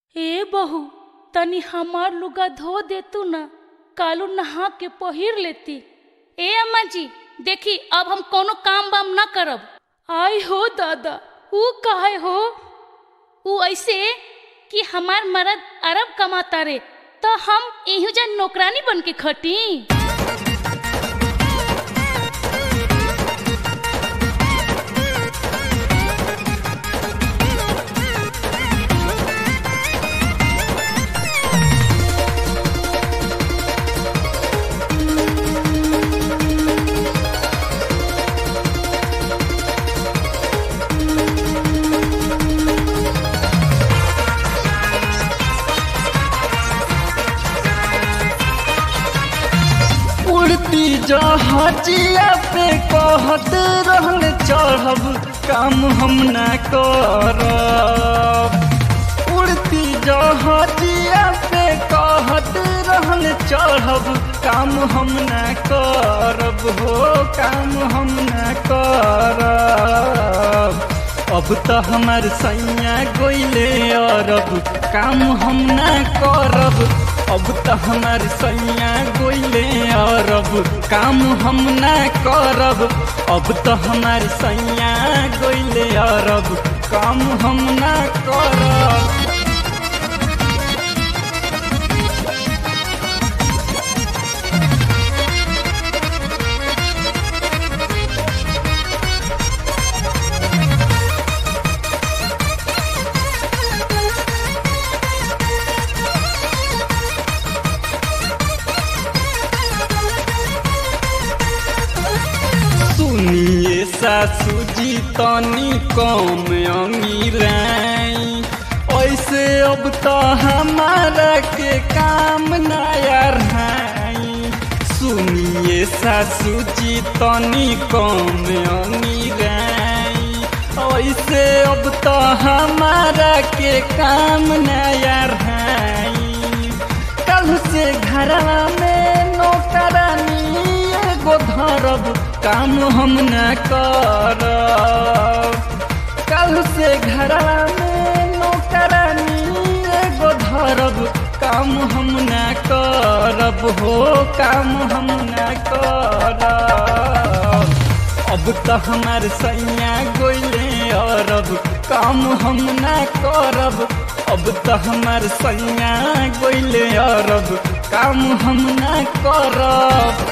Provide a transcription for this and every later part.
ए बहू तनी हमार लुगा धो देतू ना कालू नहा के पहिर लेती ए अम्मा जी देखी अब हम कोनो काम वाम ना करब आई हो दादा ऊ काहे हो ऊ ऐसे कि हमार मर्द अरब कमाता रे तो हम एहू जन नौकरानी बन के खटी उड़ती जहाजिया पे कहत रहल चढ़ब काम हम न करब उड़ती जहाजिया पे कहत रहल चढ़ब काम हम न करब हो काम हम न करब अब तो हमार सैया गोइले अरब काम हम न करब अब तो हमार सैया गोइले अरब काम हम न करब अब तो हमार सैया गोइले अरब काम हम न करब सुनिए सासू जी तनी कम अमीराई ऐसे अब तो हमारा के काम नया रहाई सुनिए सासू जी तनी कम अमीराई ऐसे अब तो हमारा के काम नया रहाई कल से घरवा में नौकरानी एगो धरब काम हम न करब कल से घरवा में नौकरानी एगो धरब काम हम न करब हो काम हम न करब अब तो हमार सैया गोइले अरब काम हम न करब अब तो हमार सैया गोइले अरब काम हम न करब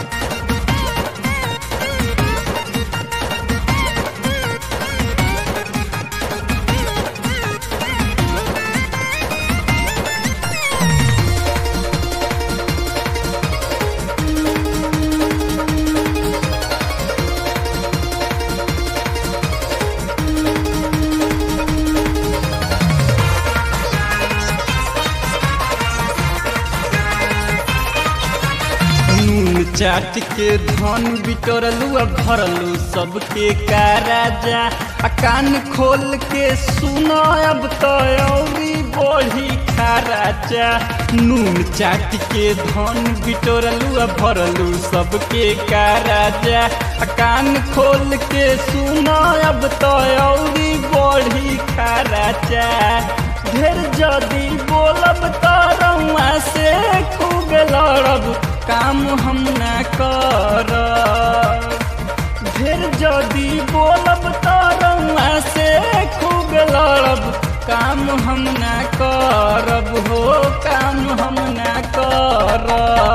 नून चाट के धन बिटोरलू आ भरलू सबके का राजा आ कान खोल के सुनो अब तो औरी बढ़ी खा राजा नून चाट के धन बिटोरलू आ भरलू सबके का राजा आ कान खोल के सुनो अब तो औरी बढ़ी खा राजा ढेर जदी बोलब तो रउआ से खूब लड़ब काम हम न करब ढेर जदी बोलब तो रउआ से खूब लड़ब काम हम न करब हो काम हम न करब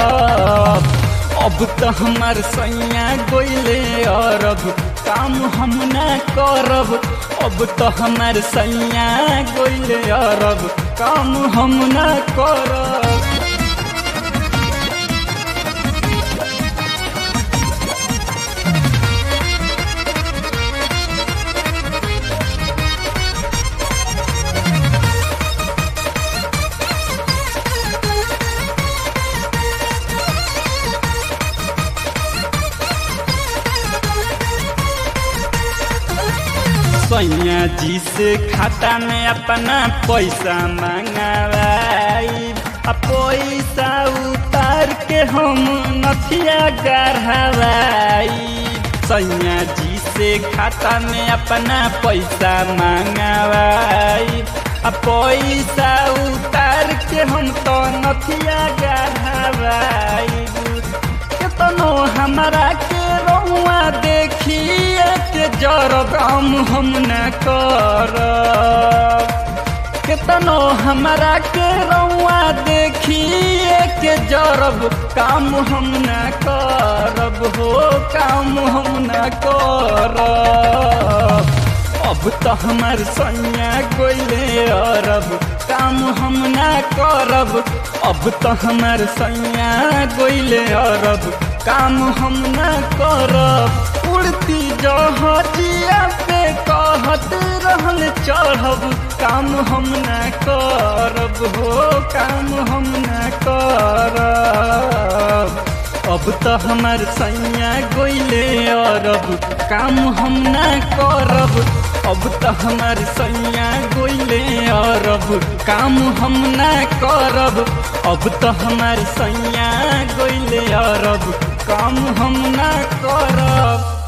अब तो हमार सैया गोइले अरब काम हम न करब अब तो हमार सैया गोइले अरब काम हम न करब सैया जी से खाता में अपना पैसा मंगवाई आ पैसा उतार के हम नथिया गढ़वाई सैया जी से खाता में अपना पैसा मंगवाई आ पैसा उतार के हम तो नथिया गढ़ावाइबू केतनो हमरा के रहुआ देखिए के जरब हम हम न करब केतनो हमरा के रउआ देखिए के जरब काम हम न करब हो काम हम न करब अब तो हमार सैया गोइले अरब काम हम न करब अब तो हमार सैया गोइले अरब काम हम न करब उड़ती जहाजिया पे कहत रहल चढ़ब काम हम न करब हो काम हम न करब अब तो हमार सैया गोइले अरब काम हम न करब अब तो हमार सैया गोइले अरब काम हम न करब अब तो हमार सैया गोइले अरब काम हम न करब